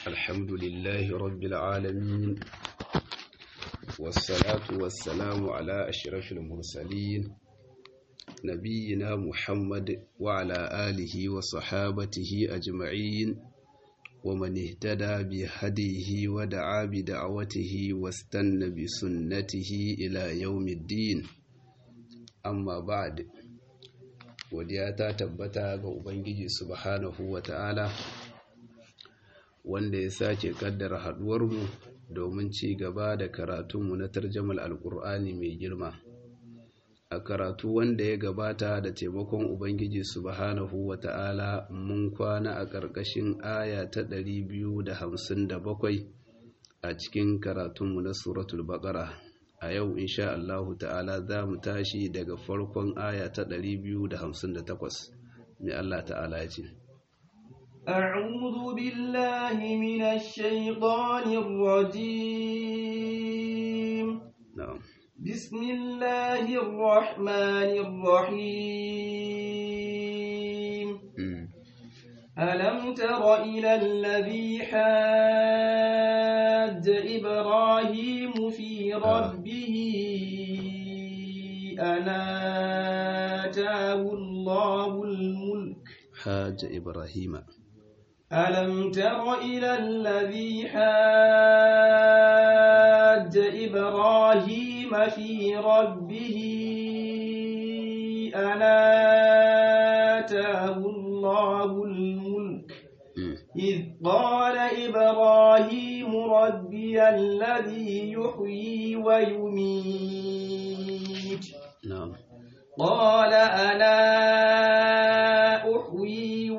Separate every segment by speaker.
Speaker 1: الحمد لله رب العالمين والصلاة والسلام على أشرف المرسلين نبينا محمد وعلى آله وصحابته أجمعين ومن اهتدى بهديه ودعا بدعوته واستنى بسنته إلى يوم الدين أما بعد godiya ta tabbata ga Ubangiji subhanahu wa ta'ala wanda ya sake kaddara haduwarmu domin ci gaba da karatunmu na tarjamal alkur'ani mai girma a karatu wanda ya gabata da taimakon Ubangiji subhanahu wa ta'ala mun kwana a ƙarƙashin aya ta 257 a cikin karatunmu na suratul baƙara a yau insha Allahu ta'ala za mu tashi daga farkon aya ta 258 mai Allah ta'ala ya ce
Speaker 2: أعوذ بالله من الشيطان الرجيم
Speaker 1: na'am
Speaker 2: بسم الله الرحمن الرحيم
Speaker 1: Mm.
Speaker 2: ألم تر إلى الذي حاج إبراهيم في ربه أن آتاه الله الملك
Speaker 1: haja ibrahima
Speaker 2: ألم تر إلى الذي حاج إبراهيم في ربه أن آتاه الله الملك
Speaker 1: Mm.
Speaker 2: إذ قال إبراهيم ربي الذي يحيي ويميت
Speaker 1: na'am
Speaker 2: قال أنا أحيي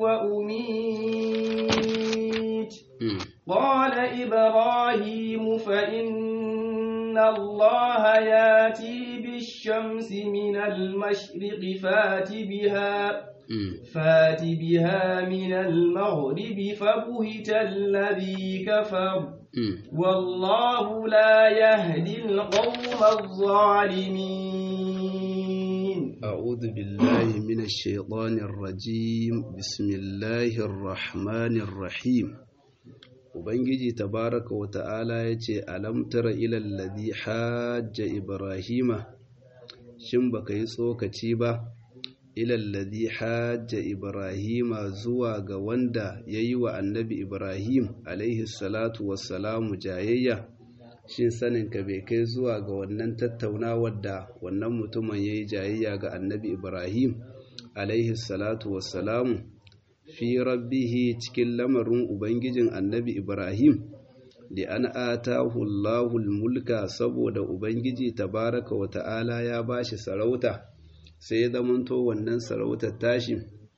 Speaker 2: وأميت
Speaker 1: Mm.
Speaker 2: قال إبراهيم فإن الله ياتي بالشمس من المشرق فات بها
Speaker 1: Mm.
Speaker 2: فات بها من المغرب فبهت الذي كفر
Speaker 1: Mm.
Speaker 2: والله لا يهدي القوم الظالمين
Speaker 1: أعوذ بالله من الشيطان الرجيم بسم الله الرحمن الرحيم Ubangiji tabaraka wa ta'ala ya ce, Alam tara ilal ladhi hajja Ibrahima, shin baka yi tsokaci ba, ilal ladhi hajja Ibrahima zuwa ga wanda ya yi wa annabi Ibrahim alaihi salatu wassalamu jayayya, shin saninka bai kai zuwa ga wannan tattaunawar da wannan mutumin ya yi jayayya ga annabi Ibrahim alaihi salatu wassalamu fi rabbihi cikin lamarin Ubangijin annabi Ibrahim, da an atahu Allahul mulka saboda Ubangiji tabaraka wa ta'ala ya ba shi sarauta, sai ya zamanto wannan sarautar tashi,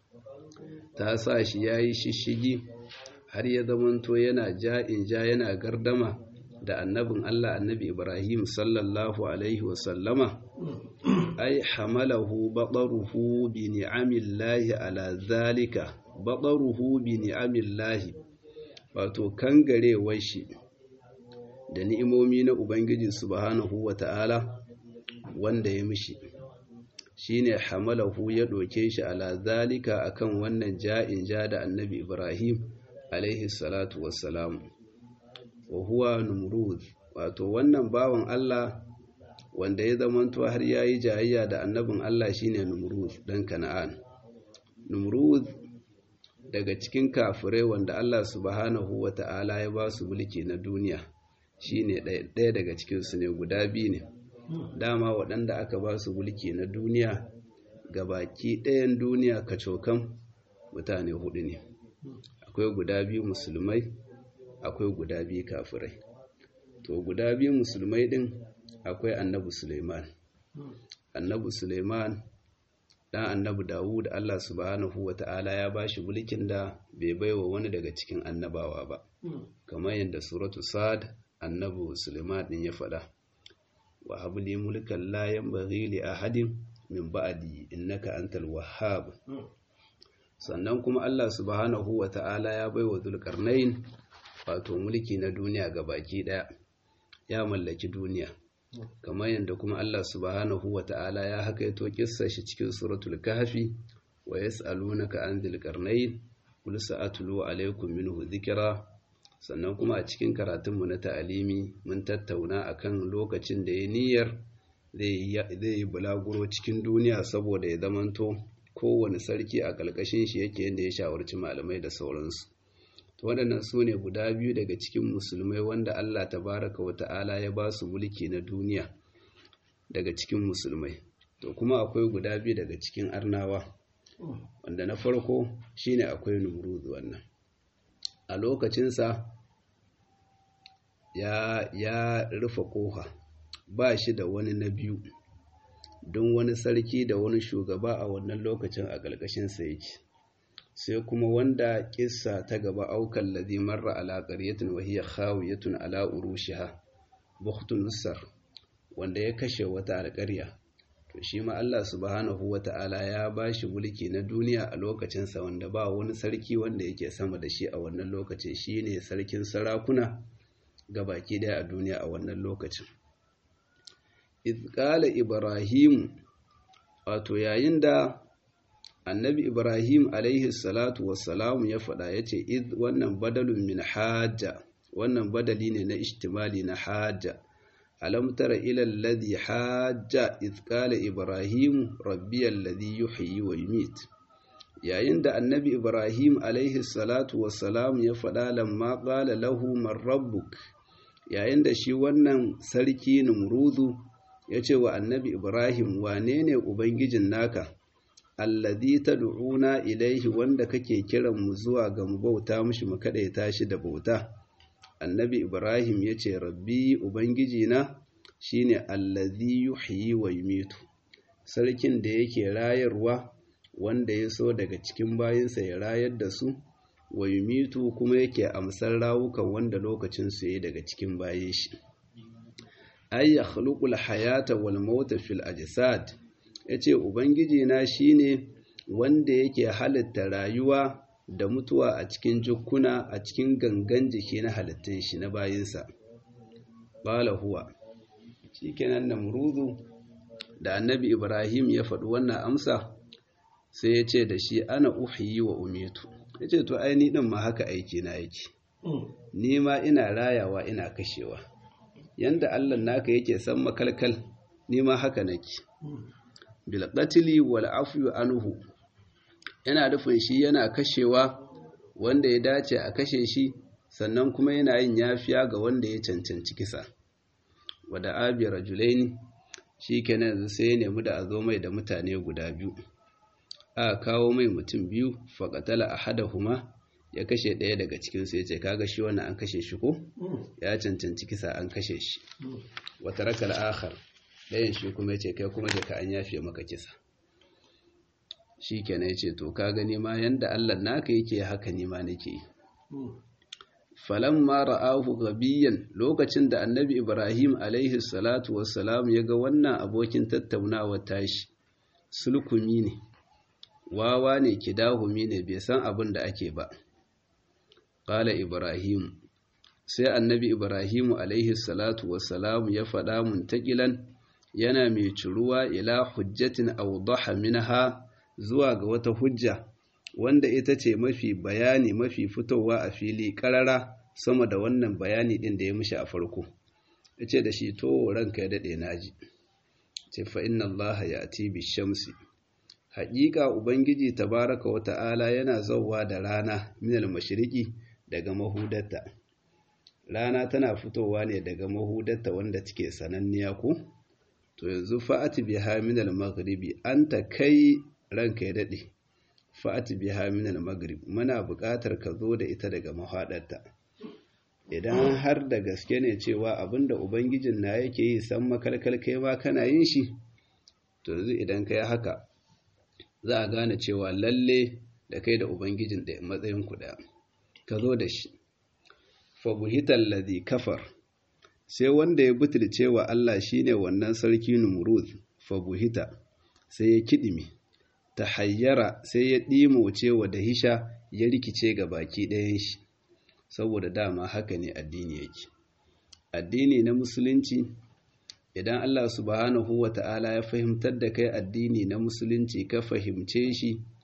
Speaker 1: ta sa shi ya yi shishigi har ya zamanto yana ja'in ja yana gardama da annabin Allah annabi Ibrahim sallallahu Alaihi wasallama. ai hamalahu baɗaruhu bi ni'amillahi ala zalika baɗaruhu bi ni'amillahi wato kangarewar shi da ni'imomi na Ubangiji subhanahu wa ta'ala wanda ya mishi shine hamalahu ya ɗauke shi ala zalika akan wannan ja'in ja da annabi Ibrahim alaihi salatu wassalamu wa huwa numrud wato wannan bawan Allah wanda ya zamanto har ya yi jayayya da annabin Allah shine Numrud dan Kana'an. Numrud daga cikin kafirai wanda Allah subhanahu wa ta'ala ya ba su mulki na duniya shine ɗaya daga cikinsu ne guda biyu ne. Dama waɗanda aka ba su mulki na duniya ga baki ɗayan duniya kacokan mutane hudu ne. Akwai guda biyu musulmai, akwai guda biyu kafirai. To guda biyu musulmai ɗin akwai annabi Suleiman. Annabi Suleiman ɗan annabi Dawud Allah subhanahu wa ta'ala ya ba shi mulkin da bai baiwa wani daga cikin annabawa ba. Kamar yadda suratu Sad annabi Suleiman ɗin ya faɗa. Wa habli mulkan la yanbaghi li ahadin min ba'di innaka antal wahhab. Sannan kuma Allah subhanahu wa ta'ala ya baiwa Zulkarnain wato mulki na duniya ga baki ɗaya. Ya mallaki duniya. kamar yadda kuma Allah subhanahu wa ta'ala ya hakaito kissa shi cikin suratul kahfi wa yas'alunaka an dhil qarnayn qul sa'atlu alaykum minhu dhikra sannan kuma a cikin karatunmu na ta'alimi mun tattauna akan lokacin da ya niyyar zai yi bulaguro cikin duniya saboda ya zamanto kowane sarki a ƙarƙashin shi yake yadda ya shawarci malamai da sauransu to waɗannan su ne guda biyu daga cikin musulmai wanda Allah tabaraka wa ta'ala ya ba su mulki na duniya daga cikin musulmai to kuma akwai guda biyu daga cikin arnawa wanda na farko shine akwai numrudu wannan a lokacinsa ya, ya rufe ƙofa ba shi da wani na biyu don wani sarki da wani shugaba a wannan lokacin a ƙarƙashinsa yake sai kuma wanda ƙissa ta gaba aukan ladhi marra ala qaryatin wa hiya khawiyatun ala urushiha bukhtun nusar wanda ya kashe wata alƙarya to shi ma Allah subhanahu wata'ala ya bashi mulki na duniya a lokacinsa wanda ba wani sarki wanda yake sama da shi a wannan lokacin shine sarkin sarakuna ga baki daya a duniya a wannan lokacin izkala ibrahim wato yayin da annabi ibrahim alaihi salatu wassalamu ya faɗa ya ce iz wannan badalun min hajja wannan badali ne na ishtimali na hajja alam tara ila alladhi hajja iz qala ibrahim rabbi alladhi yuhyi wa yumit yayin da annabi ibrahim alaihi salatu wassalamu ya faɗa lamma qala lahu man rabbuk yayin da shi wannan sarki numrudu ya ce wa annabi Ibrahim wane ne Ubangijin naka, allazi ta du'una ilaihi wanda kake kiran mu zuwa ga mu bauta mushi mu kaɗaita shi da bauta. Annabi Ibrahim ya ce, Rabbi Ubangijina shi ne allazi yuhyi wa yumitu, sarkin da yake rayarwa wanda ya so daga cikin bayinsa ya rayar da su, wa yumitu kuma yake amsar rawukan wanda lokacin su yi daga cikin bayin shi. ay yakhluqul hayata wal mauta fil ajsad yace ubangiji na shine wanda yake halitta rayuwa da mutuwa a cikin jukkuna a cikin gangan jiki na halittun shi na bayinsa bala huwa shikenan namrudu da annabi ibrahim ya faɗi wannan amsa sai ya ce da shi ana uhiyi wa umitu ya ce to ai ni ɗin ma haka aiki na yake ni ma ina rayawa ina kashewa yanda Allah naka yake san makalkal ni ma haka nake bil qatli wal afwi anhu yana nufin shi yana kashewa wanda ya dace a kashe shi sannan kuma yana yin yafiya ga wanda ya cancanci kisa wada abi rajulaini shikenan yanzu sai ya nemi da a zo mai da mutane guda biyu a kawo mai mutum biyu faqatala ahadahuma ya kashe ɗaya daga cikinsu ya ce kaga shi wannan an kashe shi ko ya cancanci kisa an kashe shi wata rakar akhar ɗayan shi kuma ya ce kai kuma je ka an yafe maka kisa shi kenan ya ce to ka gani ma yanda allah naka yake haka ne ma nake yi falan ma ra'ahu gabiyan lokacin da annabi ibrahim alaihi salatu wassalam ya ga wannan abokin tattaunawar tashi sulkumi ne wawa ne kidahumi ne bai san abin da ake ba Ƙala Ibrahim, sai annabi Ibrahimu alaihi salatu wassalamu ya faɗa muntakilan yana mai ciruwa ila hujjatin awdaha minha zuwa ga wata hujja wanda ita ce mafi bayani mafi fitowa a fili ƙarara sama da wannan bayani ɗin da ya mishi a farko. Ya ce da shi to ranka ya daɗe naji. Ce fa inna Allah ya ati bi shamsi. Haƙiƙa Ubangiji tabaraka wa ta'ala yana zauwa da rana minal mashriqi daga mahudatta rana tana fitowa ne daga mahudatta wanda take sananniya ko to yanzu fa'ati biha min al-maghribi anta kai ranka ya dade fa'ati biha min al-maghrib muna buƙatar ka zo da ita daga mahadarta idan har da gaske ne cewa abinda ubangijin na yake yi san makalkal kai ma kana yin shi to yanzu idan kai haka za a gane cewa lalle da kai da ubangijin da matsayin ku daya ka zo da shi fabuhitar ladhi kafar sai wanda ya butulce wa Allah shine wannan sarki Numrud fabuhita sai ya kidime ta hayyara sai ya ɗimoce wa da hisha ya rikice ga baki ɗayan shi saboda dama haka ne addini yake addini na musulunci idan Allah subhanahu wa ta'ala ya fahimtar da kai addini na musulunci ka fahimce shi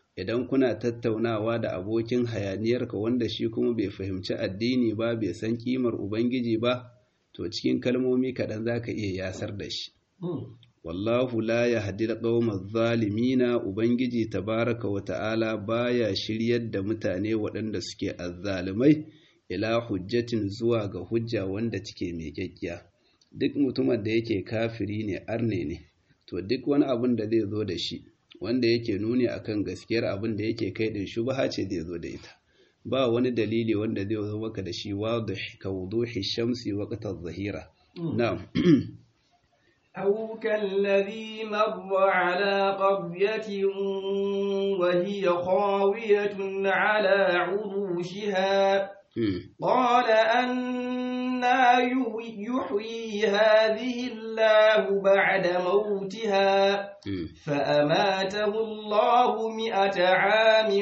Speaker 1: idan kuna tattaunawa da abokin hayaniyarka wanda shi kuma bai fahimci addini ba bai san kimar ubangiji ba to cikin kalmomi kaɗan za ka iya yasar da shi wallahu la yahdi al-qawma adh-dhalimina ubangiji tabaraka wa ta'ala baya shiryar da mutane waɗanda suke azzalimai ila hujjatin zuwa ga hujja wanda take mai kyakkiya duk mutumin da yake kafiri ne arne ne to duk wani abin da zai zo da shi wanda yake nuni akan gaskiyar abin da yake kai din shubha ce zai zo da ita ba wani dalili wanda zai zo maka da shi wadih ka wuduhi shamsi waqta adh-dhahira na'am
Speaker 2: أو كالذي مر على قرية وهي خاوية على عروشها قال أنا يحيي هذه الله بعد موتها فأماته الله مئة عام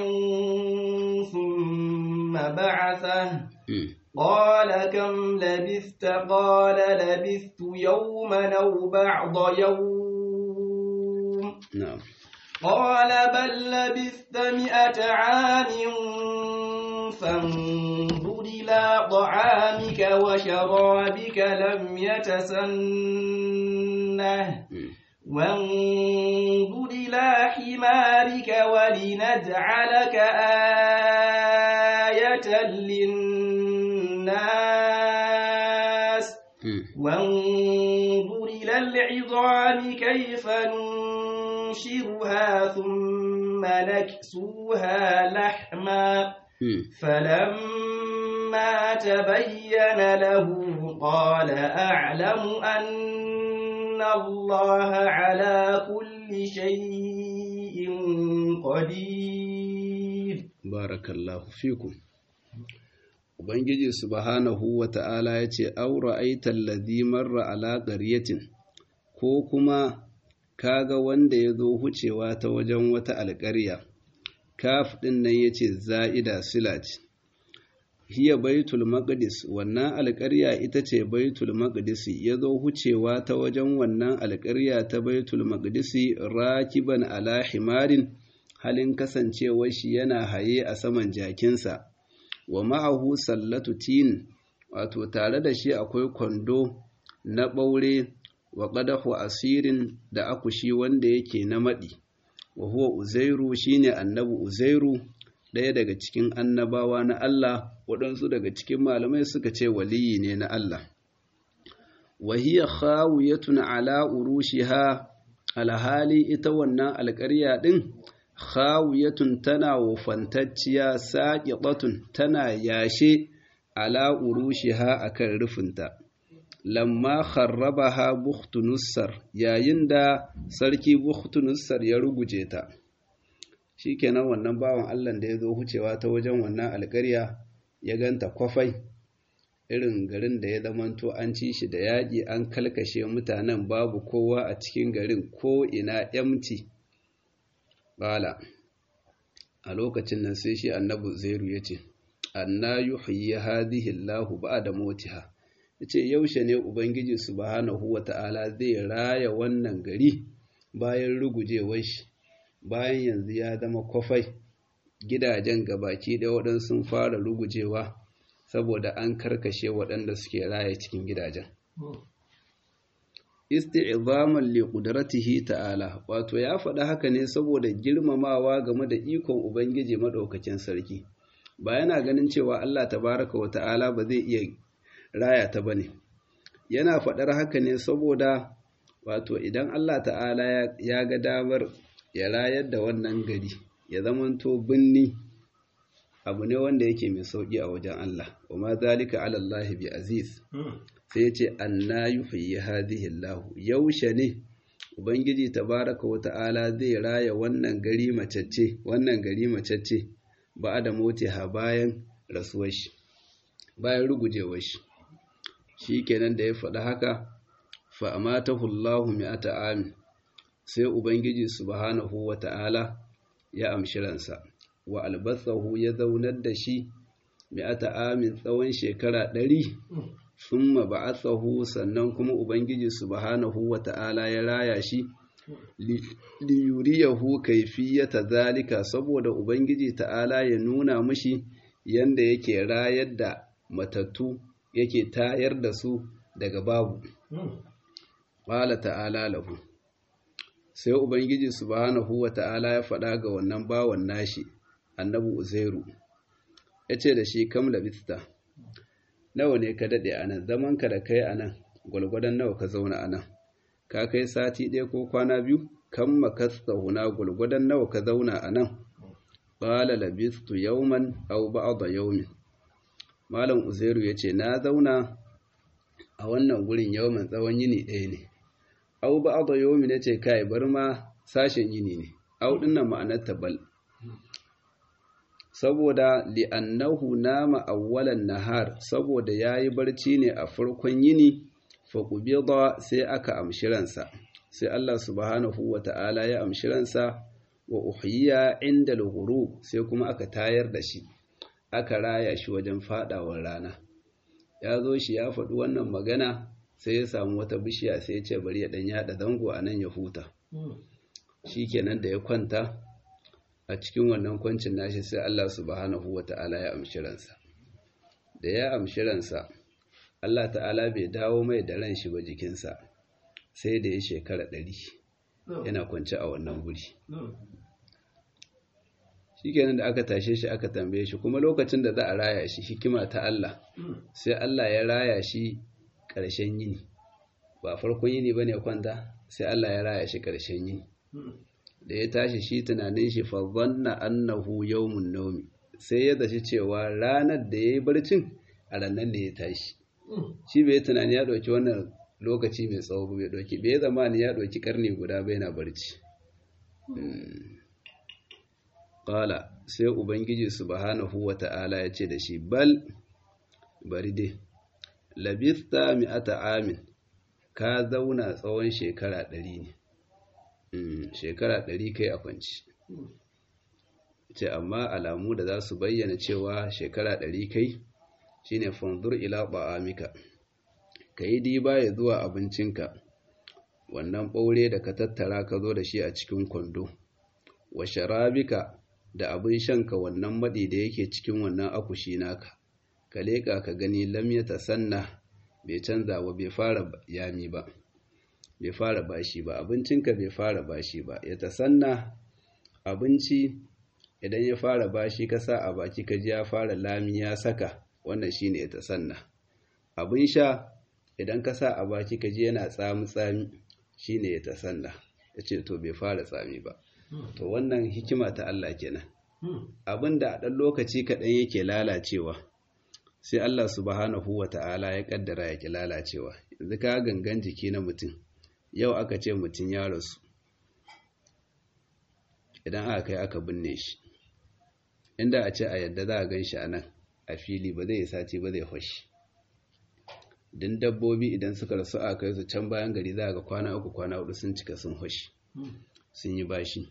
Speaker 2: ثم بعثه قال كم لبثت قال لبثت يوما أو بعض يوم
Speaker 1: نعم
Speaker 2: قال بل لبثت مئة عام فانظر إلى طعامك وشرابك لم يتسنه وانظر إلى حمارك ولنجعلك آية للناس وانظر إلى العظام كيف ننشرها ثم نكسوها لحما فلما تبين له قال أعلم أن الله على كل شيء قدير
Speaker 1: بارك الله فيكم Ubangiji subhanahu wa ta'ala ya ce, Aura aitar ladhi marra ala ƙaryatin, ko kuma kaga wanda ya zo hucewa ta wajen wata alƙarya, kaf ɗin nan ya ce za'ida silat. Hiya baitul maqdis wannan alƙarya ita ce baitul maqdisi ya zo hucewa ta wajen wannan alƙarya ta baitul maqdisi rakiban ala himarin halin kasancewar shi yana haye a saman jakinsa. wa ma'ahu sallatu tin wato tare da shi akwai kwando na ɓaure wa ƙadahu asirin da akushi wanda yake na maɗi wa huwa uzairu shine annabi uzairu ɗaya daga cikin annabawa na Allah waɗansu daga cikin malamai suka ce waliyi ne na Allah wa hiya khawiyatun ala urushiha alhali ita wannan alƙarya ɗin khawiyatun tana wufantacciya saqitatun tana yashe ala urushiha akan rufinta lamma kharrabaha bukhtunussar yayin da sarki bukhtunussar ya ruguje ta shikenan wannan bawan Allah da ya zo hucewa ta wajen wannan alƙarya ya ganta kwafai irin garin da ya zamanto an ci shi da yaƙi an kalkashe mutanen babu kowa a cikin garin ko ina empty Bala, a lokacin nan sai shi annabi Zairu ya ce, Anna yuhyi hadhihi Allahu ba'da mautiha. Yace yaushe ne Ubangiji subhanahu wata'ala zai raya wannan gari bayan rugujewar shi, bayan yanzu ya zama kwafai gidajen gabaki da waɗansu sun fara rugujewa saboda an karkashe waɗanda suke raya cikin gidajen. isti'zaman li qudratihi ta'ala wato ya faɗa haka ne saboda girmamawa game da ikon ubangiji madaukakin sarki ba yana ganin cewa Allah tabaraka wa ta'ala ba zai iya raya ta bane yana faɗar haka ne saboda wato idan Allah ta'ala ya ga damar ya rayar da wannan gari ya zamanto binni abu ne wanda yake mai sauki a wajen Allah wa ma zalika ala Allah bi aziz sai ya ce anna yuhyi hadhihi Allah yaushe ne ubangiji tabaraka wa ta'ala zai raya wannan gari macece wannan gari macece ba da ha bayan rasuwar shi bayan rugujewar shi shikenan da ya faɗi haka fa amatahu Allah mi'ata amin sai ubangiji subhanahu wa ta'ala ya amshi ransa wa albasahu ya zaunar da shi mi'ata amin tsawon shekara ɗari summa ba'athahu sannan kuma ubangiji subhanahu wata'ala ya raya shi liyuriyahu kaifiyata zalika saboda ubangiji ta'ala ya nuna mishi yanda yake rayar da matattu yake tayar da su daga babu qala ta'ala lahu sai ubangiji subhanahu wa ta'ala ya faɗa ga wannan bawan nashi annabi uzairu yace da shi kam labista nawa ne ka dade anan zaman ka da kai anan gulgudan nawa ka zauna anan ka kai sati ɗaya ko kwana biyu kan makasta huna gulgudan nawa ka zauna anan qala labistu yawman aw ba'da yawmin malam uzairu yace na zauna a wannan gurin yawman tsawon yini ɗaya ne au ba da yomi na ce kai bar ma sashen yini ne au dinnan ma'anar tabal saboda li'annahu nama awwalan nahar saboda yayi barci ne a farkon yini fa qubida sai aka amshi ransa sai Allah subhanahu wata'ala ya amshi ransa wa uhiya inda al sai kuma aka tayar da shi aka raya shi wajen fadawar rana ya zo shi ya faɗi wannan magana sai ya samu wata bishiya sai ya ce bari ya dan yada zango a nan ya huta shikenan da ya kwanta a cikin wannan kwancin nashi sai Allah subhanahu wata'ala ya amshi ransa da ya amshi ransa Allah ta'ala bai dawo mai da ran shi ba jikinsa sai da ya shekara ɗari yana kwance a wannan guri shikenan da aka tashe shi aka tambaye shi kuma lokacin da za a raya shi hikima ta Allah sai Allah ya raya shi ƙarshen yini ba farkon yini ba ne kwanta sai Allah ya raya shi ƙarshen yini da ya tashi shi tunanin shi fa zanna annahu yawmun nawmi sai ya zaci cewa ranar da yayi barcin a ranar da ya tashi shi bai tunani ya ɗauki wannan lokaci mai tsawo bai ɗauki bai zamani ya ɗauki karni guda bai na barci Ƙala sai Ubangiji subhanahu wa ta'ala ya ce da shi, Bal, bari dai, labista mi'ata amin, ka zauna tsawon shekara ɗari ne, shekara ɗari kai a kwanci. Ce, amma alamu da za su bayyana cewa shekara ɗari kai shi ne fanzur ila ba'amika, ka yi diba ya zuwa abincinka, wannan ɓaure da ka tattara ka zo da shi a cikin kwando, wa sharabika da abin shanka wannan maɗi da yake cikin wannan akushi naka ka leƙa ka gani lam ya tasanna bai canza ba bai fara yami ba bai fara bashi ba abincinka bai fara bashi ba ya tasanna abinci idan ya fara bashi ka sa a baki ka ji ya fara lami ya saka wannan shine ya tasanna abin sha idan ka sa a baki ka ji yana tsami tsami shine ya tasanna yace to bai fara tsami ba to wannan hikima ta Allah kenan abin da a ɗan lokaci kaɗan yake lalacewa sai Allah subhanahu wa ta'ala ya ƙaddara ya ki lalacewa yanzu ka gangan jiki na mutum yau aka ce mutum ya rasu idan aka kai aka binne shi inda a ce a yadda za a gan shi a nan a fili ba zai sace ba zai fashi din dabbobi idan suka rasu a kai su can bayan gari za a ga kwana uku kwana hudu sun cika sun fashi sun yi bashi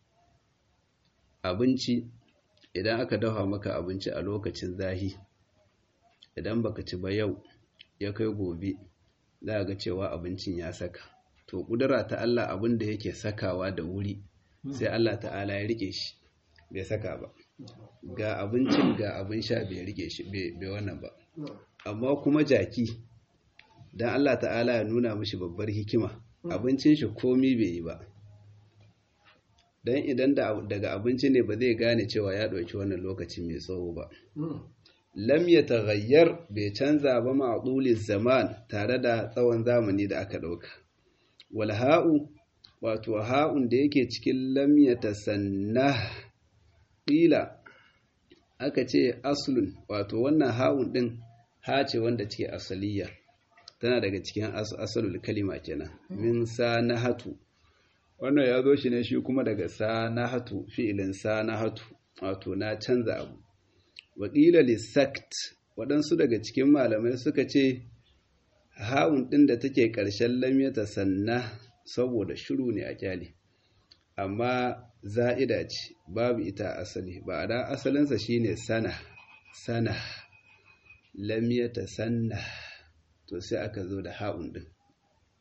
Speaker 1: abinci idan aka dafa maka abinci a lokacin zahi idan baka ci ba yau ya kai gobe za ga cewa abincin ya saka to kudura ta Allah abin da yake sakawa da wuri sai Allah ta'ala ya rike shi bai saka ba ga abincin ga abin sha bai rike shi bai wannan ba amma kuma jaki dan Allah ta'ala ya nuna mishi babbar hikima abincin shi komi bai yi ba dan idan daga abinci ne ba zai gane cewa ya ɗauki wannan lokaci mai tsawo ba lam ya taghayyar bai canza ba ma'duli zaman tare da tsawon zamani da aka ɗauka wal ha'u wato ha'un da yake cikin lam ya tasanna ƙila aka ce aslun wato wannan ha'un ɗin ha ce wanda ce asaliya tana daga cikin asalul kalima kenan min sanahatu wannan ya zo shi ne shi kuma daga sanahatu fi'ilin sanahatu wato na canza abu waƙila lissakt waɗansu daga cikin malamai suka ce ha'un ɗin da take ƙarshen lamyata sanna saboda shiru ne a kyale amma za'ida ce babu ita asali ba a da asalinsa shine sana sana lamyata sanna to sai aka zo da ha'un ɗin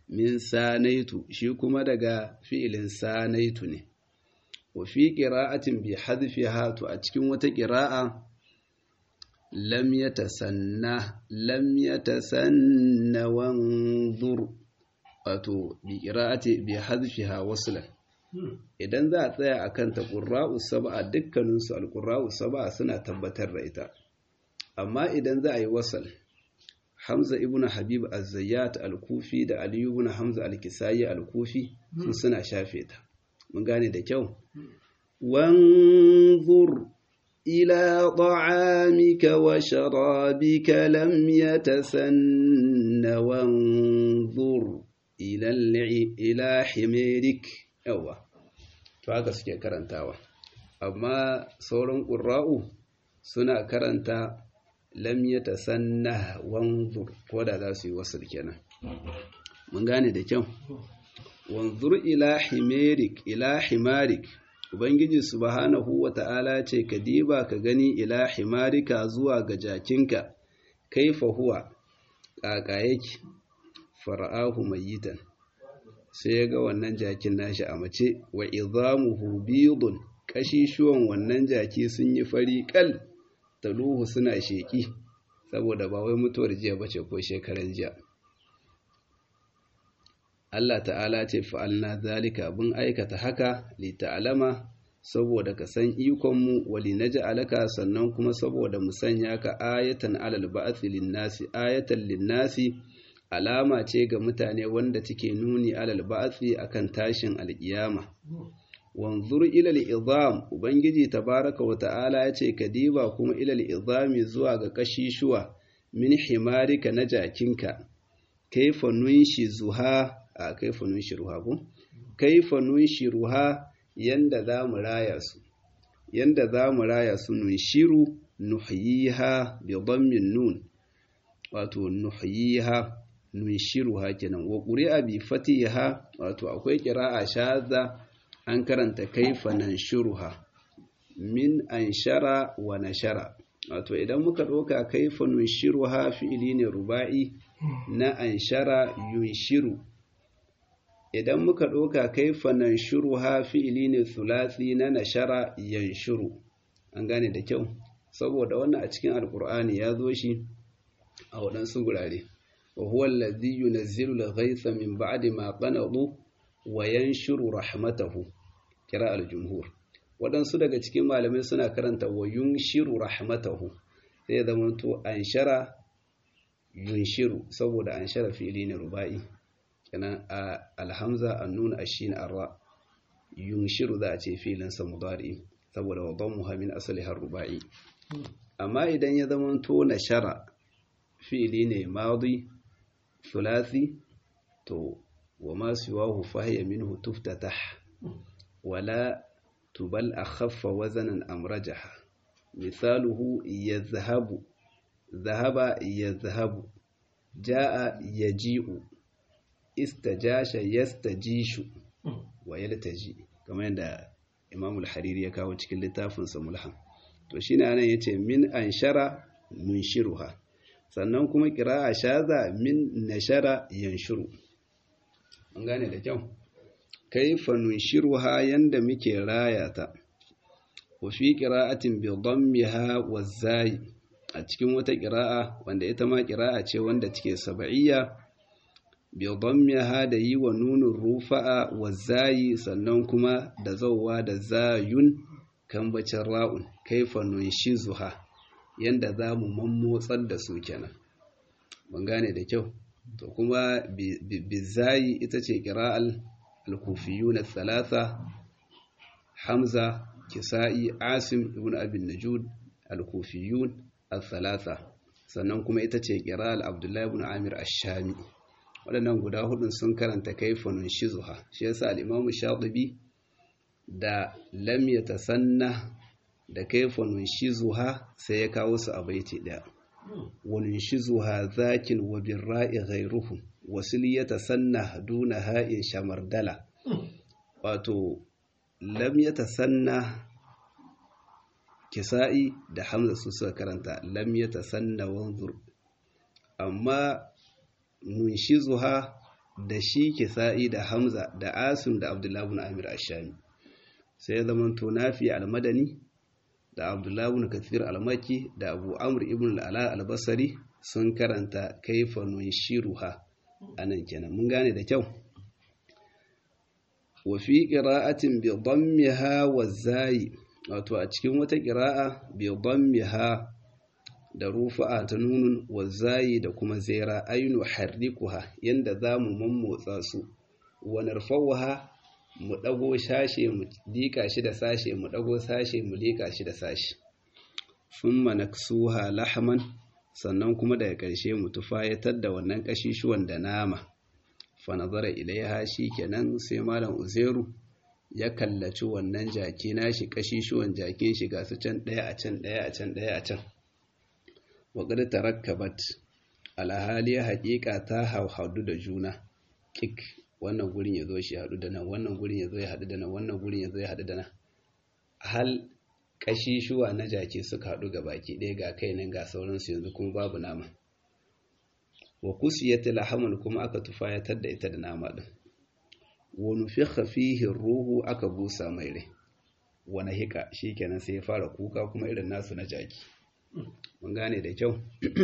Speaker 1: min sanaitu shi kuma daga fi'ilin sanaitu ne wa fi qira'atin bi hadfiha to a cikin wata qira'a lam yatasanna lam yatasanna wanzur wato bi qira'ati bi hadfiha waslan idan za a tsaya akan ta qurra'u sab'a dukkanin su al-qurra'u sab'a suna tabbatar da ita amma idan za a yi wasal Hamza ibn Habib az-Zayyat al-Kufi da Ali ibn Hamza al-Kisayi al-Kufi sun suna shafe ta mun gane da kyau wanzur ila ta'amika wa sharabika lam yatasanna wanzur ila ila himirik yawa to haka suke karantawa amma sauran qurra'u suna karanta lam yatasanna wanzur ko da za su yi wasu kenan mun gane da kyau wanzur ila himarik ila himarik ubangiji subhanahu wata'ala ce ka diba ka gani ila himarika zuwa ga jakinka kaifa huwa kaka yake fara'ahu mayitan sai ya ga wannan jakin nashi a mace wa idhamuhu bidun kashishuwan wannan jaki sun yi fari kal taluhu suna sheki saboda ba wai mutuwar jiya bace ko shekaran jiya Allah ta'ala ce fa'alna zalika bin aikata haka li ta'alama saboda ka san ikonmu wali alaka sannan kuma saboda mu sanya ka ayatan alal ba'athi linnasi ayatan linnasi alama ce ga mutane wanda take nuni alal ba'athi akan tashin alkiyama wanzur ilal izam ubangiji tabaraka wa ta'ala ya ce ka diba kuma ilal izami zuwa ga kashishuwa min himarika na jakinka kaifa nunshi zuha a kaifa nunshi ruha ko kaifa nunshi ruha yanda za mu raya su yanda za mu raya su nunshiru nuhyiha bi dhammin nun wato nuhyiha nunshiruha kenan wa quri'a bi fatiha wato akwai qira'a shadda an karanta kaifa nanshuruha min anshara wa nashara wato idan muka ɗauka kaifa nunshiruha fi'ili ne ruba'i na anshara yunshiru idan muka ɗauka kaifa nanshuruha fi'ili ne thulathi na nashara yanshuru an gane da kyau saboda wannan a cikin alkur'ani ya zo shi a waɗansu gurare wa huwa allazi yunazzilu al-ghaytha min ba'di ma qanadu wa yanshuru rahmatahu kira al-jumhur waɗansu daga cikin malamai suna karanta wa yunshiru rahmatahu sai zama to anshara yunshiru saboda anshara fi'ili ne ruba'i kenan a alhamza annun ashin arra yunshiru za a ce filin sa mudari saboda wa dhammuha min asliha ruba'i amma idan ya zama to nashara fi'ili ne madi thulathi to wa ma siwahu fahiya minhu tuftatah wala tubal akhaffa wazanan amrajaha misaluhu yazhabu dhahaba yazhabu jaa yaji'u istajasha yastajishu wa yaltaji kamar yadda Imam al-Hariri ya kawo cikin littafin sa Mulham to shine anan yace min anshara munshiruha sannan kuma qira'a shaza min nashara yanshuru an gane da kyau kaifa nunshiruha yanda muke rayata wa fi qira'atin bi dhammiha waz-zai a cikin wata qira'a wanda ita ma qira'a ce wanda take sab'iyya bi dhammiha da yi wa nunun rufa'a waz-zai sannan kuma da zawwa da zayun kan bacin ra'un kaifa nunshizuha yanda zamu mammotsar da su kenan ban gane da kyau to kuma bi zai ita ce qira'al الكوفيون الثلاثة حمزة كسائي عاصم ابن أبي النجود الكوفيون الثلاثة sannan kuma ita ce ƙiral abdullahi ibn amir ash-shami waɗannan guda hudun sun karanta kaifanun shizuha shi yasa al-imamu shatibi da lam yatasanna da kaifanun shizuha sai ya kawo su a baiti ɗaya wani shizuha zakin wa birra'i ghairuhu wasu yatasanna duna ha'in shamardala wato lam yatasanna kisa'i da hamza su suka karanta lam yatasanna wanzur amma munshizuha da shi kisa'i da hamza da asim da abdullahi ibn amir ashami sai zaman to nafi almadani da abdullahi ibn kathir almaki da abu amr ibn al'ala albasari sun karanta kaifa nunshiruha anan kenan mun gane da kyau wa fi qira'atin bi dammiha wa zai wato a cikin wata qira'a bi dammiha da rufa'a ta nunun wa zai da kuma zaira ainu harrikuha yanda zamu mammotsa su wa narfawha mu dago sashe mu dika shi da sashe mu dago sashe mu lika shi da sashe thumma naksuha lahman sannan kuma daga ƙarshe mu tufayatar da wannan ƙashishuwan da nama fa nazara ilaiha kenan sai malam uzairu ya kallaci wannan jaki nashi ƙashishuwan jakin shi ga su can ɗaya a can ɗaya a can ɗaya a can wa qad tarakkabat alhali haƙiƙa ta hauhadu da juna kik wannan gurin ya zo shi haɗu da nan wannan gurin ya zo ya haɗu da nan wannan gurin ya zo ya haɗu da nan hal ƙashishuwa na jaki suka haɗu ga baki ɗaya ga kai nan ga sauransu yanzu kuma babu nama wa kusiyat lahamun kuma aka tufayatar da ita da nama ɗin wa nufikha fihi ruhu aka busa mai rai wa nahika shikenan sai ya fara kuka kuma irin nasu na jaki mun gane da kyau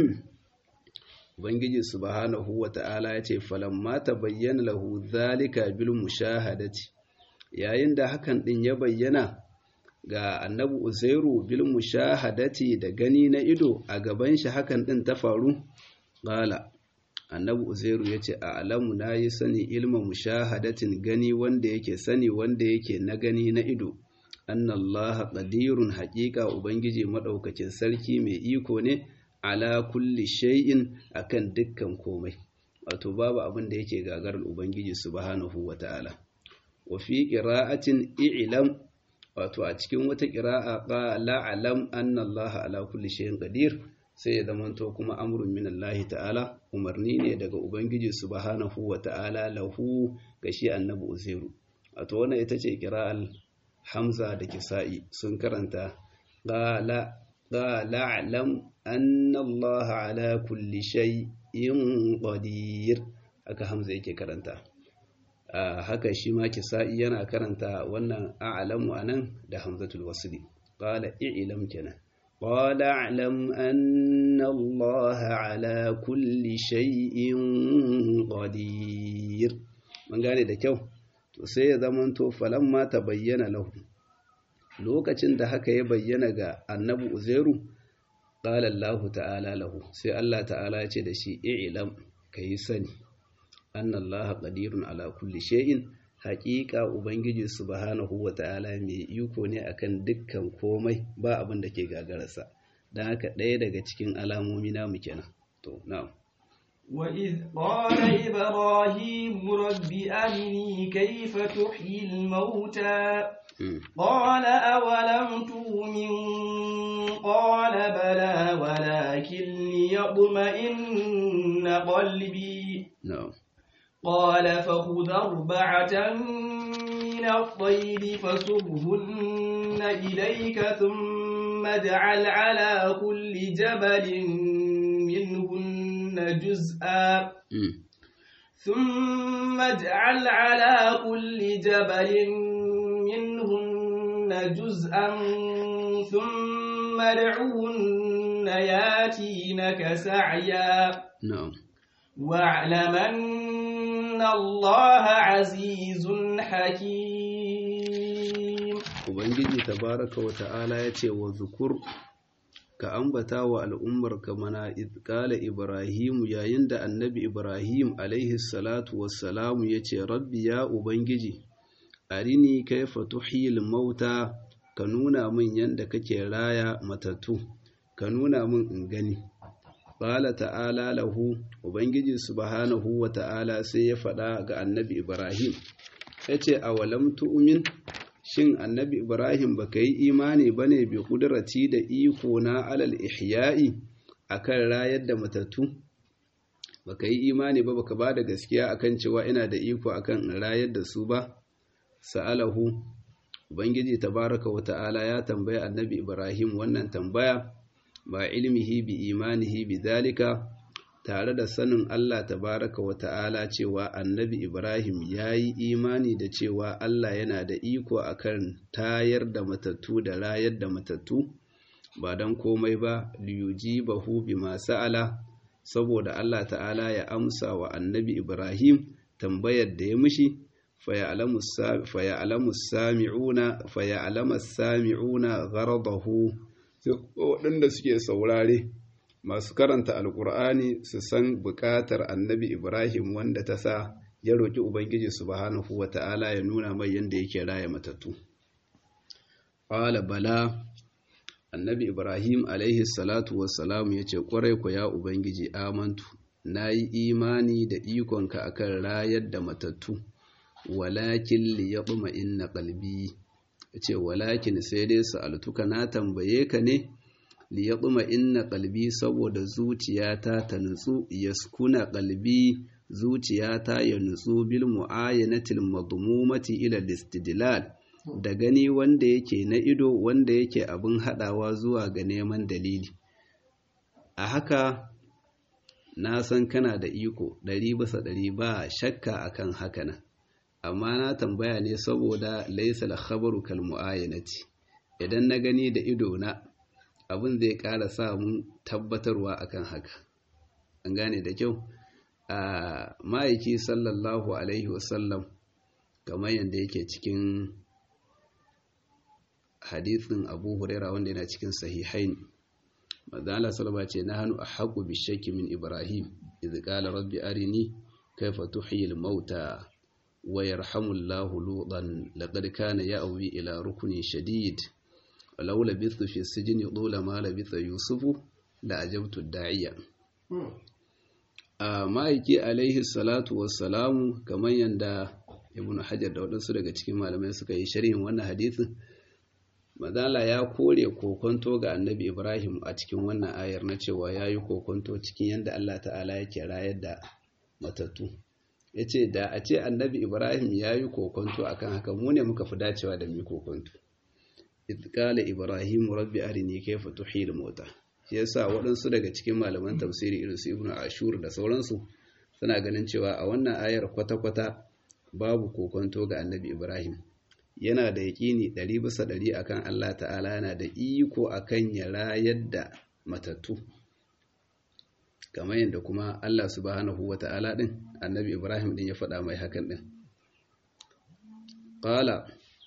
Speaker 1: ubangiji subhanahu wata'ala ya ce falamma tabayyana lahu zalika bil mushahadati yayin da hakan din ya bayyana ga annabi uzairu bil mushahadati da gani na ido a gaban shi hakan din ta faru qala annabi uzairu yace a alamu nayi sani ilma mushahadatin gani wanda yake sani wanda yake na gani na ido annallaha qadirun haqiqa ubangiji madaukakin sarki mai iko ne ala kulli shay'in akan dukkan komai wato babu abin da yake gagarar ubangiji subhanahu wataala wa fi qira'atin i'lam wato a cikin wata qira'a qala alam anna allaha ala kulli shay'in qadir sai ya zamanto kuma amrun min Allah ta'ala umarni ne daga ubangiji subhanahu wataala lahu ga shi annabi uzairu wato wannan ita ce qira'al hamza da kisa'i sun karanta qala qala alam anna Allah ala kulli shay'in qadir haka hamza yake karanta haka shi ma kisa'i yana karanta wannan a'lamu anan da hamzatul wasli qala i'lam kenan قال اعلم أن الله على كل شيء قدير من gane da kyau to sai ya zamanto falamma ta bayyana lahu lokacin da haka ya bayyana ga annabi uzairu qala Allah ta'ala lahu sai Allah ta'ala ya ce da shi i'lam kai sani anna Allah qadirun ala kulli shay'in haƙiƙa ubangiji subhanahu wa ta'ala mai iko ne akan dukkan komai ba abin da ke gagararsa don haka ɗaya daga cikin alamomi namu kenan to na'am
Speaker 2: وإذ قال إبراهيم رب أرني كيف تحيي الموتى قال أولم تؤمن قال بلى ولكن ليطمئن قلبي
Speaker 1: na'am
Speaker 2: قال فخذ أربعة من الطير فصرهن إليك ثم اجعل على كل جبل منهن جزءا
Speaker 1: Mm.
Speaker 2: ثم اجعل على كل جبل منهن جزءا ثم ادعهن ياتينك سعيا
Speaker 1: na'am
Speaker 2: واعلم أن الله عزيز حكيم
Speaker 1: ubangiji tabaraka wa ta'ala ya ce wa zukur ka ambata wa al'ummar ka mana qala ibrahim yayin da annabi ibrahim alaihi salatu wassalamu ya ce rabbi ya ubangiji arini kaifa tuhyil mauta ka nuna min yanda kake raya matattu ka nuna min in gani qala ta'ala lahu ubangiji subhanahu wa ta'ala sai ya faɗa ga annabi ibrahim yace awalam tu'min shin annabi ibrahim baka yi imani bane bi kudrati da iko na alal ihya'i akan rayar da matattu baka yi imani ba baka bada gaskiya akan cewa ina da iko akan in rayar da su ba sa'alahu ubangiji tabaraka wa ta'ala ya tambayi annabi ibrahim wannan tambaya ba ilmihi bi imanihi bi zalika tare da sanin Allah tabaraka wa ta'ala cewa annabi Ibrahim ya yi imani da cewa Allah yana da iko akan tayar da matattu da rayar da matattu ba don komai ba liyuji bahu bi masu ala saboda Allah ta'ala ya amsa wa annabi Ibrahim tambayar da ya mishi faya'alamu sami'una gharadahu waɗanda suke saurare masu karanta alkur'ani su san buƙatar annabi ibrahim wanda ta sa ya roƙi ubangiji subhanahu wa ta'ala ya nuna mai yadda yake raya matattu ƙwala bala annabi ibrahim alaihi salatu wassalamu ya ce ƙwarai ku ya ubangiji amantu na yi imani da ikonka akan rayar da matattu walakin li ya inna qalbi ya ce walakin sai dai sa'altuka na tambaye ka ne li ya inna qalbi saboda zuciyata ta nutsu yaskuna qalbi zuciyata ya nutsu bil mu'ayyanatil madmumati ila istidlal da gani wanda yake na ido wanda yake abin hadawa zuwa ga neman dalili a haka na san kana da iko ɗari bisa ɗari ba shakka akan haka nan amma na tambaya ne saboda laisa al-khabaru kal mu'ayyanati idan na gani da ido na abin zai ƙara sa mun tabbatarwa akan haka an gane da kyau a ma'aiki sallallahu alaihi wasallam kamar yadda yake cikin hadithin abu huraira wanda yana cikin sahihain mazala salama ce na hannu a haƙu bishaki min ibrahim izi ƙala rabbi arini kaifa tuhiyil mauta wa yarhamullahu lutan laqad kana ya'wi ila rukuni shadid walau labithu fi sijni dula ma labitha yusufu la ajabtu da'iya a ma'aiki alaihi salatu wassalamu kamar yanda ibn hajar da waɗansu daga cikin malamai suka yi sharhin wannan hadithin Mazala ya kore kokonto ga annabi Ibrahim a cikin wannan ayar na cewa ya yi kokonto cikin yadda Allah ta'ala yake rayar da matattu. Ya ce, da a ce annabi Ibrahim ya yi kokonto a kan haka mu ne muka fi dacewa da mu kokonto. Itkala Ibrahim rabbi arini kaifa tuhil mota. Shi yasa waɗansu daga cikin malaman tafsiri irin su Ibn Ashur da sauransu suna ganin cewa a wannan ayar kwata-kwata babu kokonto ga annabi Ibrahim. yana da yaƙini ɗari bisa ɗari akan Allah ta'ala yana da iko akan ya rayar da matattu kamar yadda kuma Allah subhanahu wa ta'ala ɗin annabi Ibrahim ɗin ya faɗa mai hakan ɗin ƙala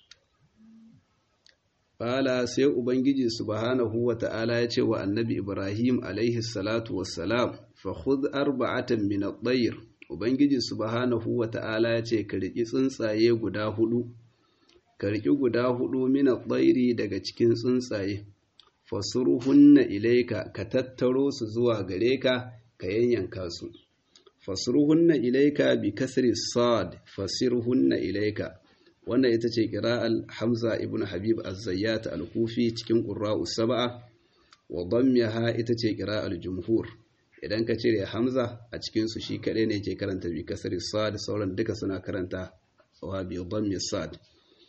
Speaker 1: ƙala sai Ubangiji subhanahu wa ta'ala ya ce wa annabi Ibrahim alaihi salatu wassalam fa khudh arba'atan min at-tayr Ubangiji subhanahu wa ta'ala ya ce ka riƙi tsuntsaye guda hudu ka riƙi guda hudu mina tsairi daga cikin tsuntsaye fasurhunna ilaika ka tattaro su zuwa gare ka ka yanyanka su fasurhunna ilaika bi kasri sad fasirhunna ilaika wannan ita ce qira'al hamza ibn habib az-zayyat al-kufi cikin qurra'u sab'a wa dammaha ita ce qira'al jumhur idan ka cire hamza a cikin su shi kadai ne ke karanta bi kasri sad sauran duka suna karanta wa bi dammi sad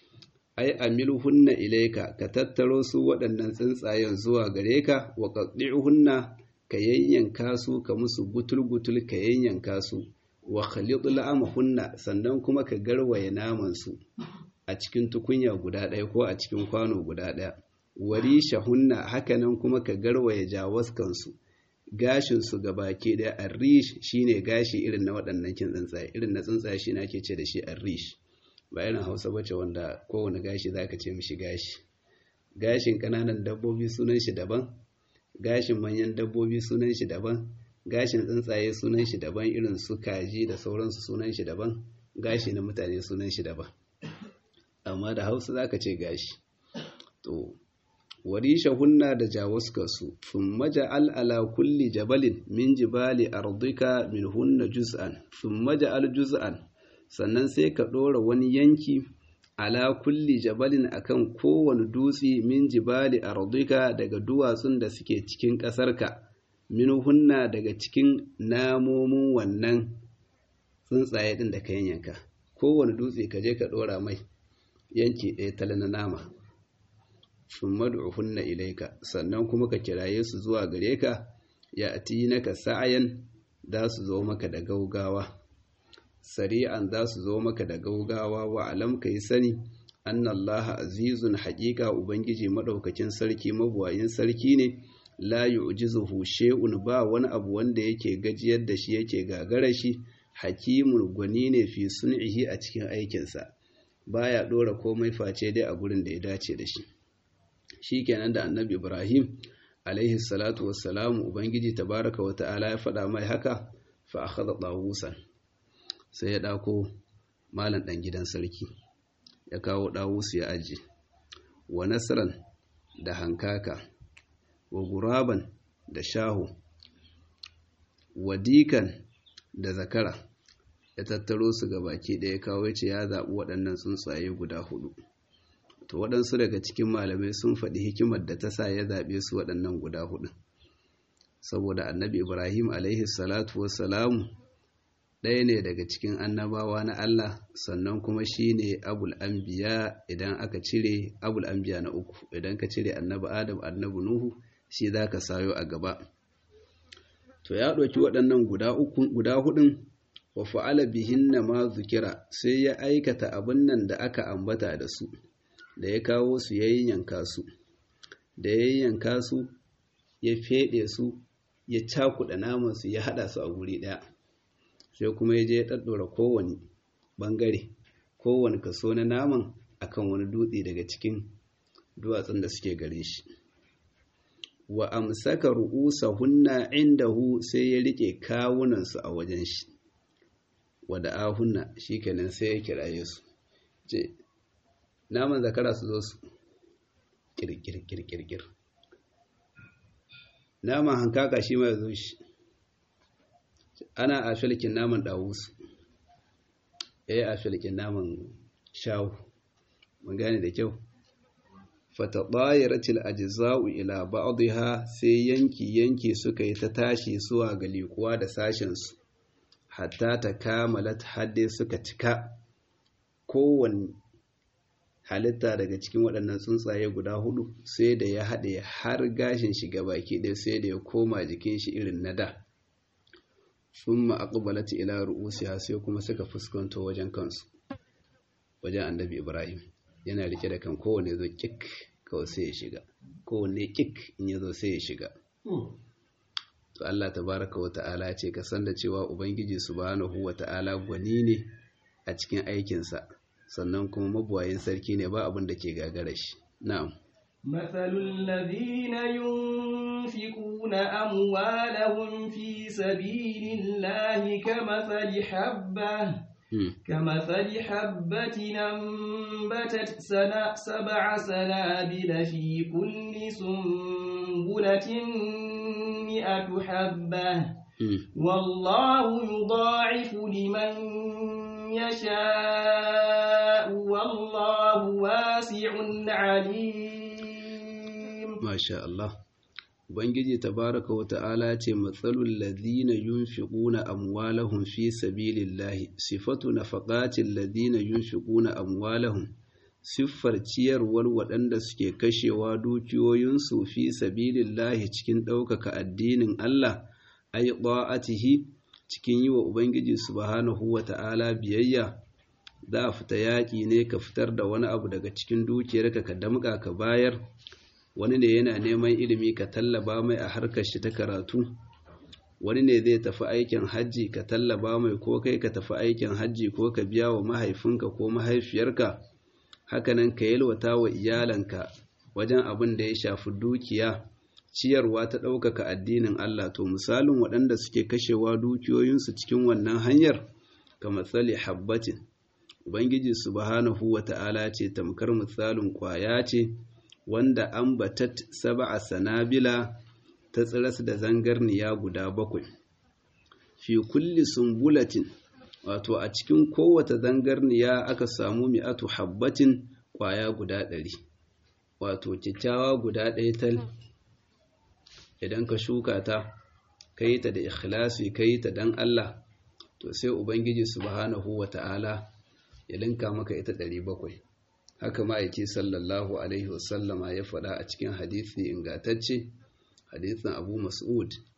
Speaker 1: ai amiluhunna ilaika ka tattaro su waɗannan tsuntsayen zuwa gare ka wa qaddi'uhunna ka yayyanka su ka musu gutul-gutul ka yayyanka su wa khalid la'amhunna sannan kuma ka garwaye naman su a cikin tukunya guda ɗaya ko a cikin kwano guda ɗaya warishahunna hakanan kuma ka garwaye jawaskan su gashin su gabaki ɗaya arrish shine gashi irin na waɗannan kin tsuntsaye irin na tsuntsaye shine ake ce da shi arrish ba irin hausa bace wanda kowane gashi za ka ce mishi gashi gashin kananan dabbobi sunan shi daban gashin manyan dabbobi sunan shi daban gashin tsuntsaye sunan shi daban irin su kaji da sauransu sunan shi daban gashi na mutane sunan shi daban amma da hausa za ka ce gashi to warisha hunna da jawaskarsu sun maja al'ala kulli jabalin min jibali ardika min hunna juz'an sun maja al juz'an sannan sai ka ɗora wani yanki ala kulli jabalin akan kowane dutse min jibali ardika daga duwatsun da suke cikin ƙasarka min hunna daga cikin namomin wannan tsuntsaye ɗin da ka yanka kowane dutse ka je ka ɗora mai yanki ɗaya tala na nama sun hunna ilaika sannan kuma ka kiraye su zuwa gare ka ya ati naka sa'ayan za su zo maka da gaugawa sari'an za su zo maka da gaugawa wa alam ka yi sani annallaha azizun haƙiƙa ubangiji maɗaukakin sarki mabuwayin sarki ne la yu'jizuhu shay'un ba wani abu wanda yake gajiyar da shi yake gagara shi hakimun gwani ne fi sun'ihi a cikin aikinsa baya dora komai face dai a gurin da ya dace da shi shikenan da annabi ibrahim alaihi salatu wassalamu ubangiji tabaraka wa ta'ala ya faɗa mai haka fa akhadha dawusan sai ya dako malam dan gidan sarki ya kawo dawusu ya aje wa nasran da hankaka wa guraban da shaho wa dikan da zakara ya tattaro su ga baki ɗaya kawo ce ya zaɓi waɗannan tsuntsaye guda hudu to waɗansu daga cikin malamai sun faɗi hikimar da ta sa ya zaɓe su waɗannan guda hudu saboda annabi ibrahim alaihi salatu wassalamu ɗaya ne daga cikin annabawa na allah sannan kuma shi ne abul anbiya idan aka cire abul anbiya na uku idan ka cire annabi adam annabi nuhu shi za ka sayo a gaba to ya ɗauki waɗannan guda hudun wa fa'ala bihinna ma zukira sai ya aikata abin nan da aka ambata da su da ya kawo su ya yanka su da ya yanka su ya feɗe su ya cakuɗa naman su ya haɗa su a guri ɗaya sai kuma ya je ya ɗaɗɗora kowane ɓangare kowane kaso na naman akan wani dutse daga cikin duwatsun da suke gare shi wa amsaka ru'usahunna indahu sai ya rike kawunansu a wajen shi wada ahunna shikenan sai ya kiraye su ce naman zakara su zo su kirkir kirkir naman hankaka shi mai zo shi ana a filkin naman dawusu eh a filkin naman shawu mun gane da kyau fataɗayaratil ajza'u ila ba'dha sai yanki yanki suka yi ta tashi zuwa ga liƙuwa da sashen su hatta ta kamalat hadde suka cika kowanne halitta daga cikin waɗannan tsuntsaye guda hudu sai da ya haɗe har gashin shi baki ɗaya sai da ya koma jikin shi irin na da thumma aqbalat ila ru'usiha sai kuma suka fuskanto wajen kansu wajen annabi Ibrahim yana rike da kan kowane zo kik kawai sai ya shiga kowane kik in ya zo sai ya shiga to Allah tabaraka wa ta'ala ce ka san da cewa ubangiji subhanahu wa ta'ala gwani ne a cikin aikinsa sannan kuma mabuwayin sarki ne ba abin da ke gagara shi na'am
Speaker 2: مثل الذين ينفقون أموالهم في سبيل الله كمثل حبة كمثل حبة أنبتت سنا سبع سنابل في كل سنبلة مئة حبة والله يضاعف لمن يشاء والله واسع عليم
Speaker 1: ما شاء الله Ubangiji tabaraka wa ta'ala ce matsalul ladina yunfiquna amwalahum fi sabilillahi sifatu nafaqatil ladina yunfiquna amwalahum siffar ciyarwar waɗanda suke kashewa dukiyoyinsu fi sabilillahi cikin ɗaukaka addinin Allah ay ta'atihi cikin yi wa Ubangiji subhanahu wa ta'ala biyayya za a fita yaƙi ne ka fitar da wani abu daga cikin dukiyarka ka damƙa ka bayar wani ne yana neman ilimi ka tallaba mai a harkar shi ta karatu wani ne zai tafi aikin hajji ka tallaba mai ko kai ka tafi aikin hajji ko ka biya wa mahaifinka ko mahaifiyarka hakanan ka yalwata wa iyalanka wajen abin da ya shafi dukiya ciyarwa ta ɗaukaka addinin Allah to misalin waɗanda suke kashewa dukiyoyinsu cikin wannan hanyar ka matsali habbatin ubangiji subhanahu wa ta'ala ce tamkar misalin ƙwaya ce wanda an batat saba'a sanabila ta tsiras da zangarniya guda bakwai fi kulli sumbulatin wato a cikin kowace zangarniya aka samu mi'atu habbatin kwaya guda ɗari wato kyakkyawa guda ɗaya tal idan ka shuka ta ka yi ta da ikhlasi ka yi ta don Allah to sai Ubangiji subhanahu wa ta'ala ya linka maka ita ɗari bakwai haka ma'aiki sallallahu alaihi wasallama ya faɗa a cikin hadithi ingatacce hadithin abu mas'ud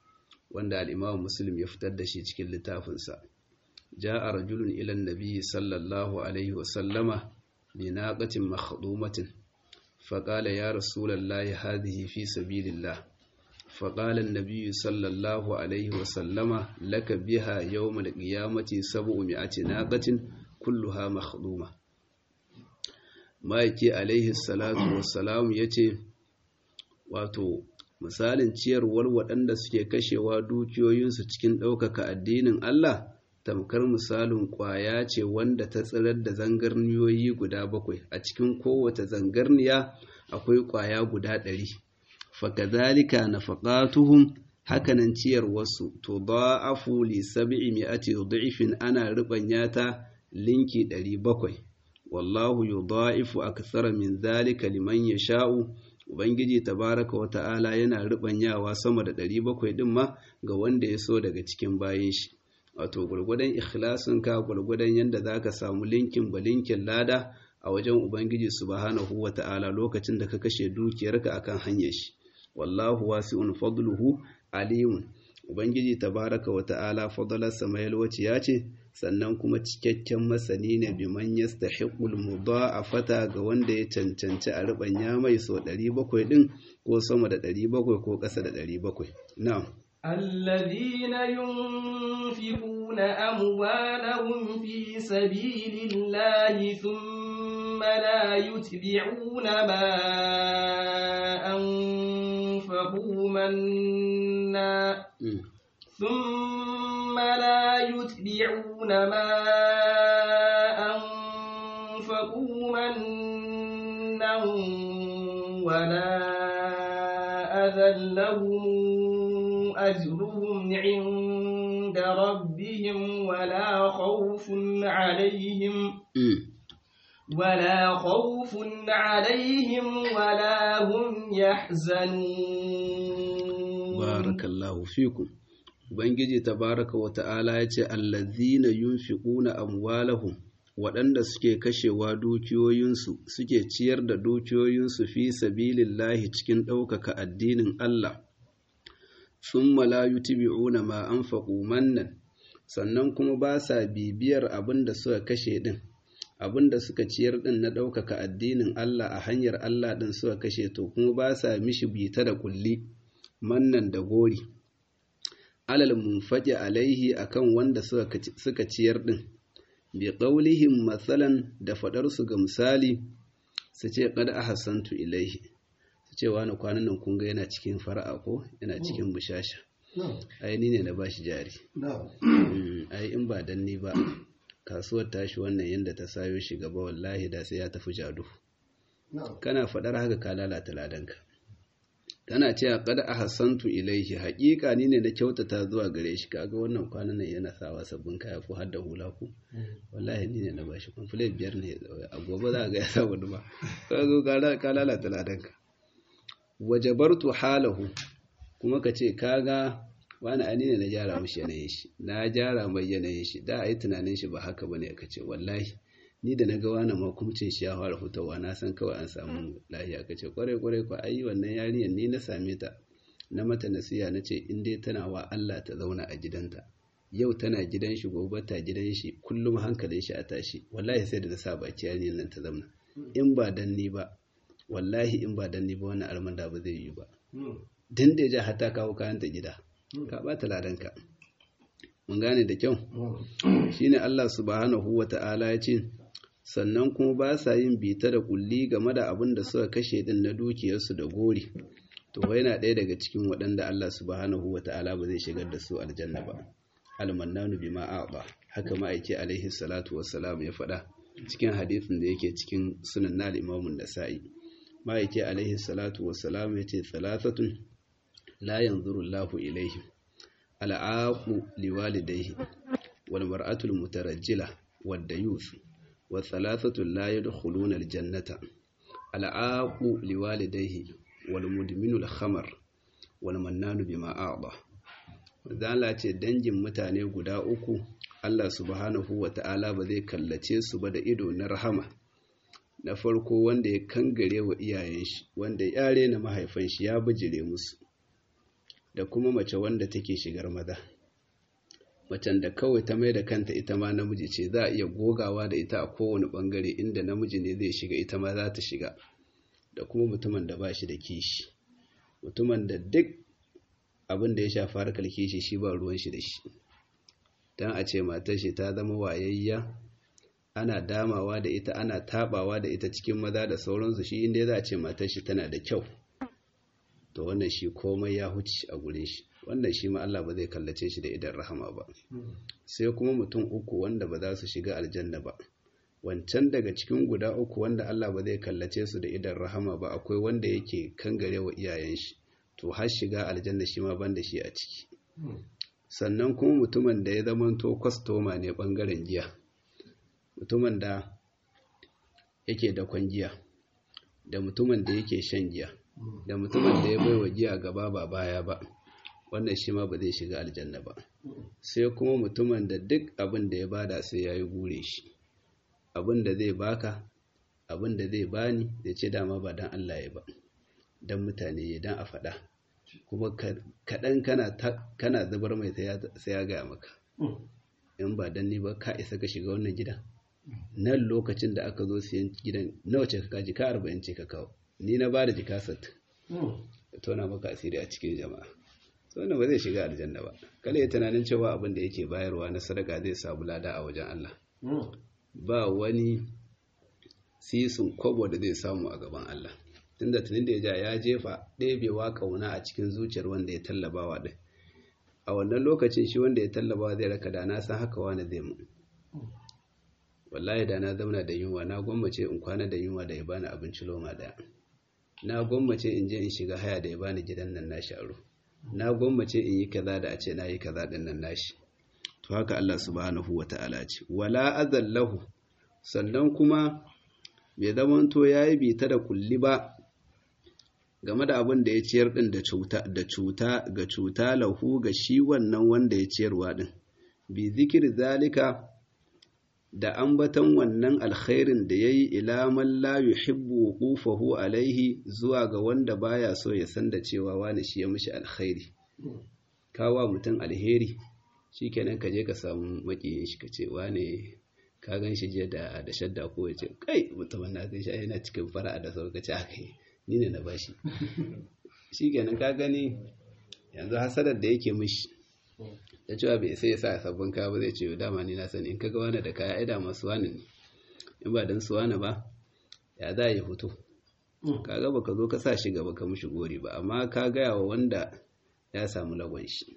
Speaker 1: wanda al-Imam Muslim ya fitar da shi cikin littafinsa ja'a rajulun ila an-nabi sallallahu alaihi wa sallama bi naqatin makhdumatin فقال يا رسول الله هذه في سبيل الله فقال النبي صلى الله عليه وسلم لك بها يوم القيامة سبعمائة ناقة كلها مخدومة ma'aiki alaihi salatu wassalam ya ce wato misalin ciyarwar waɗanda suke kashewa dukiyoyinsu cikin ɗaukaka addinin Allah tamkar misalin ƙwaya ce wanda ta tsirar da zangarniyoyi guda bakwai a cikin kowace zangarniya akwai ƙwaya guda ɗari fakazalika nafaqatuhum hakanan ciyarwarsu to da'afu li sab'i mi'ati dhifin ana rubanya ta linki 700 wallahu yudha'ifu akthara min zalika liman yasha'u ubangiji tabaraka wa ta'ala yana rubanyawa sama da 700 din ma ga wanda ya so daga cikin bayin shi wato gurgudan ikhlasin ka gurgudan yanda zaka samu linkin balinkin lada a wajen ubangiji subhanahu wa ta'ala lokacin da ka kashe dukiyarka akan hanyar shi wallahu wasi'un fadluhu alimun ubangiji tabaraka wa ta'ala fadalarsa mai yalwaci ya ce sannan kuma cikakken masani ne biman yastahiqul mudha'afata ga wanda ya cancanci a rubanya mai so 700 din ko sama da 700 ko ƙasa da 700 na'am
Speaker 2: الذين ينفقون أموالهم في سبيل الله ثم لا يتبعون ما أنفقوا منا ثم لا يتبعون ما أنفقوا منا ولا أذى لهم أجرهم عند ربهم ولا خوف عليهم ولا خوف عليهم ولا هم يحزنون
Speaker 1: بارك الله فيكم Ubangiji tabaraka wa ta'ala ya ce, Allazina yunfiquna amwalahum waɗanda suke kashewa dukiyoyinsu suke ciyar da dukiyoyinsu fi sabilillahi cikin ɗaukaka addinin Allah. sun malayu tibi'una ma an faƙo mannan sannan kuma ba sa bibiyar abin da suka kashe ɗin abin da suka ciyar ɗin na ɗaukaka addinin Allah a hanyar Allah ɗin suka kashe to kuma ba sa mishi bita da kulli mannan da gori alal munfaƙi alaihi akan wanda suka ciyar ɗin bi ƙaulihim matsalan da faɗarsu ga misali su ce ƙada a hassantu ilaihi cewa na kwanan nan kunga yana cikin fara'a ko yana cikin bushasha ai ni ne na bashi jari ai in ba dan ni ba kasuwar tashi wannan yadda ta sayo shi gaba wallahi da sai ya tafi jadu kana faɗar haka ka lalata ladanka tana cewa kada a hassantu ilaihi haƙiƙa ni ne na kyautata zuwa gare shi kaga wannan kwanan nan yana sawa sabbin kaya ko har da hula ko wallahi ni ne na bashi kwamfule biyar ne a gobe za ga ya sa wani ba ka zo ka lalata ladanka wajabartu halahu kuma ka ce kaga wani ani ne na gyara mashi yanayin shi na gyara mai yanayin shi da a yi tunanin shi ba haka bane ka ce wallahi ni da na ga wani makumcin shi ya fara fitowa na san kawai an samu lahiya ka ce kwarai kwarai ko ayi wannan yarinyar ni na same ta na mata nasiya na ce in dai tana wa Allah ta zauna a gidanta yau tana gidan shi gobe ta gidan shi kullum hankalin shi a tashi wallahi sai da na sa baki yarinyar nan ta zauna in ba dan ni ba wallahi in ba dan ni ba wannan almanda ba zai yi ba dan da ya hata kawo kayan ta gida ka bata ladanka mun gane da kyau shine Allah subhanahu wata'ala ya ce sannan kuma ba sa yin bita da kulli game da abin da suka kashe din na dukiyarsu da gori to yana ɗaya daga cikin waɗanda Allah subhanahu wata'ala ba zai shigar da su aljanna ba almannanu bima a'ba haka ma'aiki alaihi salatu wassalam ya faɗa cikin hadisin da yake cikin sunan na imamun nasa'i ma'aiki alaihi salatu wassalam ya ce thalathatun la yanzuru Allahu ilaihim al'aqu liwalidayhi wal mar'atul mutarajjila wad dayuth wa thalathatu la yadkhuluna al jannata al'aqu liwalidayhi wal mudminu al khamar wal mannanu bima a'ta zala ce dangin mutane guda uku Allah subhanahu wa ta'ala ba zai kallace su ba da ido na rahama na farko wanda ya kangare wa iyayen shi wanda ya rena mahaifan shi ya bijire musu da kuma mace wanda take shigar maza macen da kawai ta mai da kanta ita ma namiji ce za a iya gogawa da ita a kowane bangare inda namiji ne zai shiga ita ma za ta shiga da kuma mutumin da ba shi da kishi mutumin da duk abin da ya shafi harkar kishi shi ba ruwan shi da shi don a ce matar shi ta zama wayayya ana damawa da ita ana tabawa da ita cikin maza da sauransu shi inda za a ce matar shi tana da kyau to wannan shi komai ya huce a gure shi wannan shi ma Allah ba zai kallace shi da idan rahama ba sai kuma mutum uku wanda ba za su shiga aljanna ba wancan daga cikin guda uku wanda Allah ba zai kallace su da idan rahama ba akwai wanda yake kangare wa iyayen shi to har shiga aljanna shi ma banda shi a ciki sannan kuma mutumin da ya zamanto kwastoma ne bangaren giya mutumin da yake da giya da mutumin da yake shan giya da mutumin da ya baiwa giya gaba ba baya ba wannan shi ma ba zai shiga aljanna ba sai kuma mutumin da duk abin da ya bada sai ya yi gure shi abin da zai baka abin da zai bani da ce dama ba don Allah ya ba don mutane ya don a faɗa kuma kaɗan kana zubar mai sai ya gaya maka in ba don ni ba ka isa ka shiga wannan gidan nan lokacin da aka zo siyan gidan nawa ce ka kaji ka arba'in ce ka kawo ni na ba da jika sat tona maka asiri a cikin jama'a so wannan ba zai shiga aljanna ba kada ya tunanin cewa abin da yake bayarwa na sadaka zai samu lada a wajen Allah ba wani sisin kwabo da zai samu a gaban Allah tunda tunin da ya ja ya jefa ɗebewa ƙauna a cikin zuciyar wanda ya tallabawa ɗin a wannan lokacin shi wanda ya tallabawa zai raka da na san haka wani zai mu wallahi da na zauna da yunwa na gwammace in kwana da yunwa da ya bani abinci loma daya na gwammace in je in shiga haya da ya bani gidan nan nashi aro na gwammace in yi kaza da a ce na yi kaza din nan nashi to haka Allah subhanahu wata'ala ce wala azallahu sannan kuma bai zamanto yayi bita da kulli ba game da abin da ya ciyar din da cuta da cuta ga cuta lahu ga shi wannan wanda ya ciyarwa din bi zikir zalika da ambatan wannan alkhairin da yayi ila man la yuhibbu wuqufahu alaihi zuwa ga wanda baya so ya san da cewa wani shi ya mishi alkhairi kawa mutum alheri shikenan ka je ka samu makiyin shi kace wane ka gan shi je da da shadda ko ya ce kai mutumin na gan shi yana cikin fara'a da sauka ce aka yi ni ne na bashi shikenan ka gani yanzu hasadar da yake mishi da cewa bai sai ya sa sabbin kaya ba zai ce dama ni na sani in kaga wani da kaya ai da masu wani ne in ba dan su wani ba ya za yi fito kaga baka zo ka sa shi gaba ka mishi gori ba amma ka gaya wa wanda ya samu lagon shi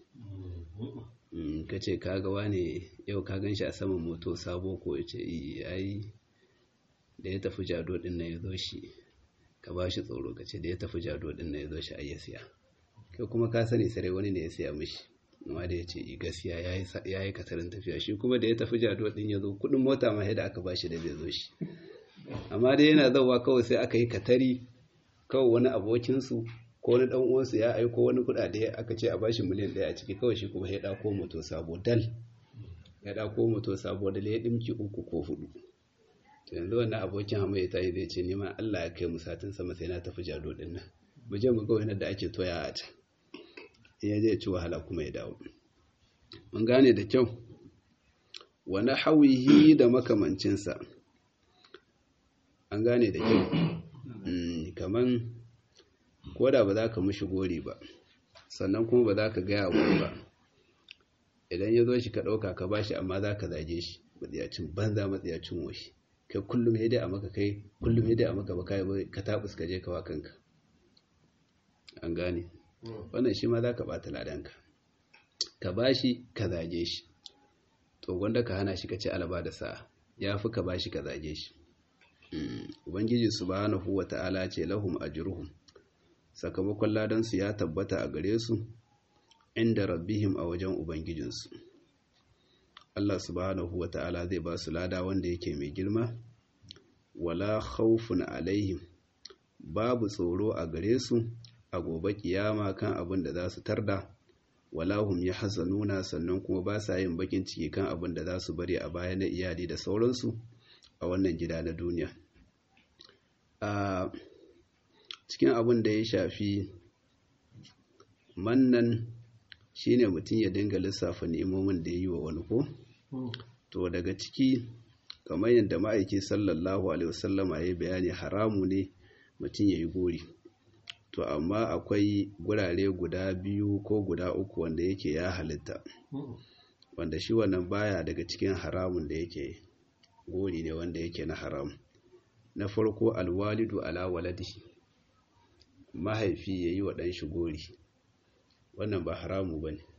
Speaker 1: ka ce kaga wane yau ka gan shi a saman moto sabo ko ya ce ai da ya tafi jado din na ya zo shi ka ba shi tsoro ka ce da ya tafi jado din na ya zo shi ai ya siya kai kuma ka sani sarai wani ne ya siya mishi amma da ya ce gaskiya ya yi kasarin tafiya shi kuma da ya tafi jado din ya zo kudin mota ma da aka ba shi da zai zo shi amma dai yana zauwa kawai sai aka yi katari kawai wani abokinsu ko wani dan uwansu ya aiko wani kudade aka ce a bashi miliyan ɗaya a ciki kawai shi kuma ya dako moto sabo dal ya dako moto sabo dal ya dimki uku ko hudu to yanzu wannan abokin hama ya tayi zai ce neman Allah ya kai mu satin sama sai na tafi jado din nan mu je mu ga wani da ake toya a can ya je ci wahala kuma ya dawo mun gane da kyau wani hawihi da makamancinsa an gane da kyau kaman ko da ba za ka mushi gori ba sannan kuma ba za ka gaya wani ba idan ya zo shi ka ɗauka ka ba shi amma za ka zage shi matsiyacin banza matsiyacin washi kai kullum ya dai a maka kai kullum ya dai a maka ba kai ka taɓus ka je ka wa kanka an gane wannan shi ma za ka ɓata ladanka ka ba shi ka zage shi to gwanda ka hana shi ka ce alaba da sa'a ya fi ka ba shi ka zage shi ubangiji subhanahu wa ta'ala ce lahum ajruhum sakamakon ladansu ya tabbata a gare su inda rabbihim a wajen ubangijinsu Allah subhanahu wa ta'ala zai ba su lada wanda yake mai girma wala khawfun alaihim babu tsoro a gare su a gobe kiyama kan abin da za su tarda wala hum yahzanuna sannan kuma ba sa yin bakin ciki kan abin da za su bari a baya na iyali da sauransu a wannan gida na duniya a cikin abin da ya shafi mannan shine mutum ya dinga lissafa ni'imomin da ya yi wa wani ko to daga ciki kamar yadda ma'aiki sallallahu alaihi wasallama ya yi bayani haramu ne mutum ya yi gori to amma akwai gurare guda biyu ko guda uku wanda yake ya halitta wanda shi wannan baya daga cikin haramun da yake gori ne wanda yake na haram na farko alwalidu ala waladihi mahaifi ya yi wa ɗanshi gori wannan ba haramu ba ne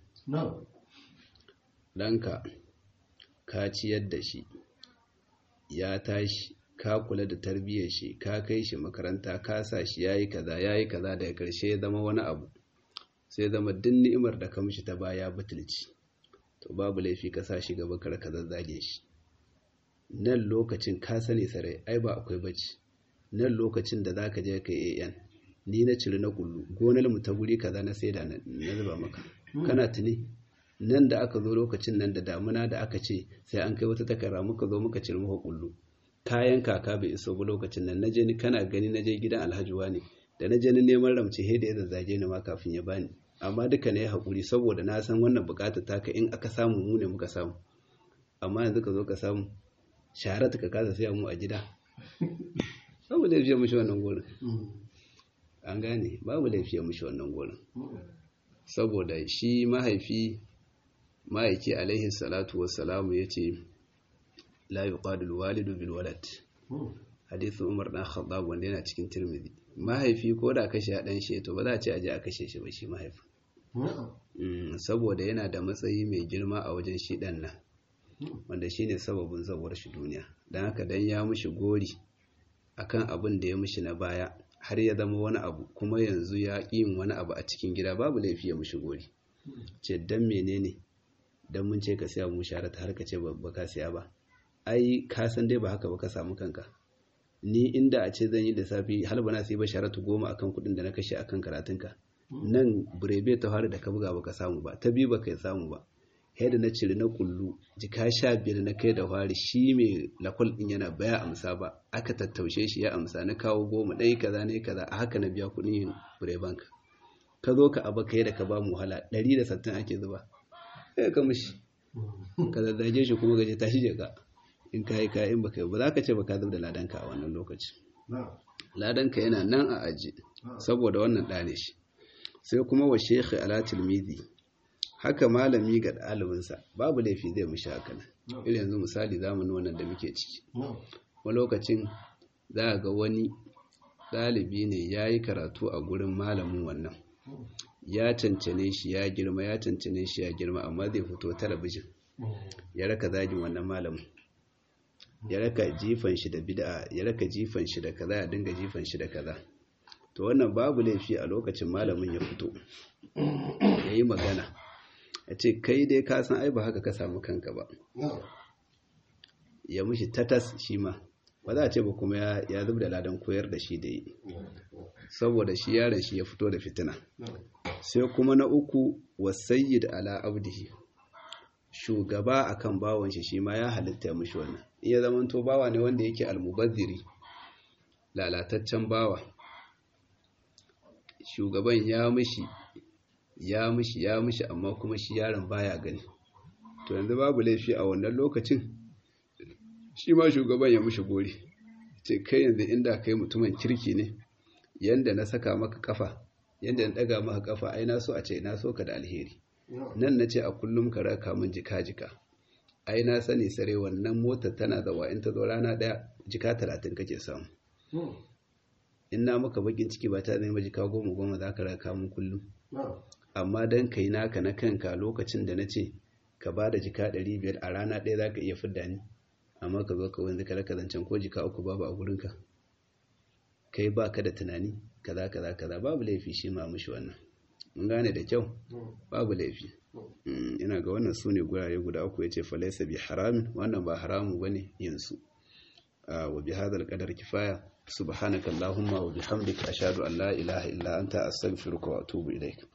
Speaker 1: ɗanka ka ciyar da shi ya tashi ka kula da tarbiyyar shi ka kai shi makaranta ka sa shi yayi kaza yayi kaza daga karshe ya zama wani abu sai zama duk ni'imar da ka mishi ta baya butulci to babu laifi ka sa shi gaba kar ka zazzage shi nan lokacin ka sani sarai ai ba akwai bacci nan lokacin da zaka je ka AN ni na ciri na kullu gonar mu ta guri kaza na saida na zuba maka kana tuni nan da aka zo lokacin nan da damuna da aka ce sai an kai wata takarda muka zo muka ciri muka kullu kayan kaka bai iso ba lokacin nan naje ni kana gani naje gidan alhaji wani da naje ni neman ramce he da ya zazzage ni ma kafin ya bani amma duka ne hakuri saboda na san wannan bukatar taka in aka samu mu ne muka samu amma yanzu ka zo ka samu sharat ka kasa siya mu a gida babu laifiya mushi wannan gurin an gane babu laifiya mushi wannan gurin saboda shi mahaifi ma'aiki alaihi salatu wassalamu ya ce la yuqadul walidu bil walad hadithu umar dan khattab wanda yana cikin tirmidhi mahaifi ko da kashe dan shi to ba za a ce aje a kashe shi ba shi mahaifi saboda yana da matsayi mai girma a wajen shi dan nan wanda shine sababin zabuwar shi duniya dan haka dan ya mushi gori akan abin da ya mushi na baya har ya zama wani abu kuma yanzu ya yin wani abu a cikin gida babu laifi ya mushi gori ce dan menene dan mun ce ka siya mu sharata har ka ce ba ka siya ba ai ka san dai ba haka ba ka samu kanka ni inda a ce zan yi da safi har ba na sai ba sharatu goma akan kuɗin da na kashe akan karatunka nan burebe ta fara da ka buga baka samu ba ta biyu baka samu ba da na cire na kullu jika sha biyar na kai da fari shi mai lakwal din yana baya amsa ba aka tattaushe shi ya amsa na kawo goma ɗaya kaza ne kaza a haka na biya kuɗin yin bureban ka ka zo ka abu ka da ka ba mu wahala ɗari da sattin ake zuba sai ka mishi ka zazzage shi kuma gaje tashi je ka in ka yi kayan baka yi ba za ka ce ba ka zub da ladanka a wannan lokaci ladanka yana nan a aji saboda wannan ɗane shi sai kuma wa shekhi ala tilmidi haka malami ga ɗalibinsa babu laifi zai mushi haka nan irin yanzu misali zamanin wannan da muke ciki wani lokacin za a ga wani ɗalibi ne ya yi karatu a gurin malamin wannan ya cancane shi ya girma ya cancane shi ya girma amma zai fito talabijin ya raka zagin wannan malamin ya raka jifan shi da bid'a ya raka jifan shi da kaza ya dinga jifan shi da kaza to wannan babu laifi a lokacin malamin ya fito ya yi magana ya ce kai dai ka san ai ba haka ka samu kanka ba ya mushi tatas shi ma ba za a ce ba kuma ya zub da ladan koyar da shi da yi saboda shi yaron shi ya fito da fitina sai kuma na uku wasayyid ala abdihi shugaba akan bawon shi shi ma ya halitta ya mushi wannan iya zamanto bawa ne wanda yake almubazziri lalataccen bawa shugaban ya mishi ya mishi ya mishi amma kuma shi yaron baya gani to yanzu babu laifi a wannan lokacin shi ma shugaban ya mishi gori ce kai yanzu inda kai mutumin kirki ne yanda na saka maka kafa yanda na daga maka kafa ai na so a ce na so ka da alheri nan na ce a kullum ka raka min jika-jika ai na sani sare wannan motar tana zawa in ta zo rana daya jika talatin kake samu in na maka bakin ciki ba ta zama jika goma goma za ka raka min kullum amma dan kai naka na kanka lokacin da na ce ka ba da jika ɗari biyar a rana ɗaya za ka iya fidda ni amma ka zo ka wanzu ka raka zancen ko jika uku babu a gurinka kai ba ka da tunani kaza kaza kaza babu laifi shi ma mushi wannan mun gane da kyau babu laifi ina ga wannan su ne gurare guda uku ya ce falaisa bi haramin wannan ba haramu ba ne yinsu wa bi hadal qadar kifaya subhanaka allahumma wa bihamdika ashhadu an la ilaha illa anta astaghfiruka wa atubu ilaik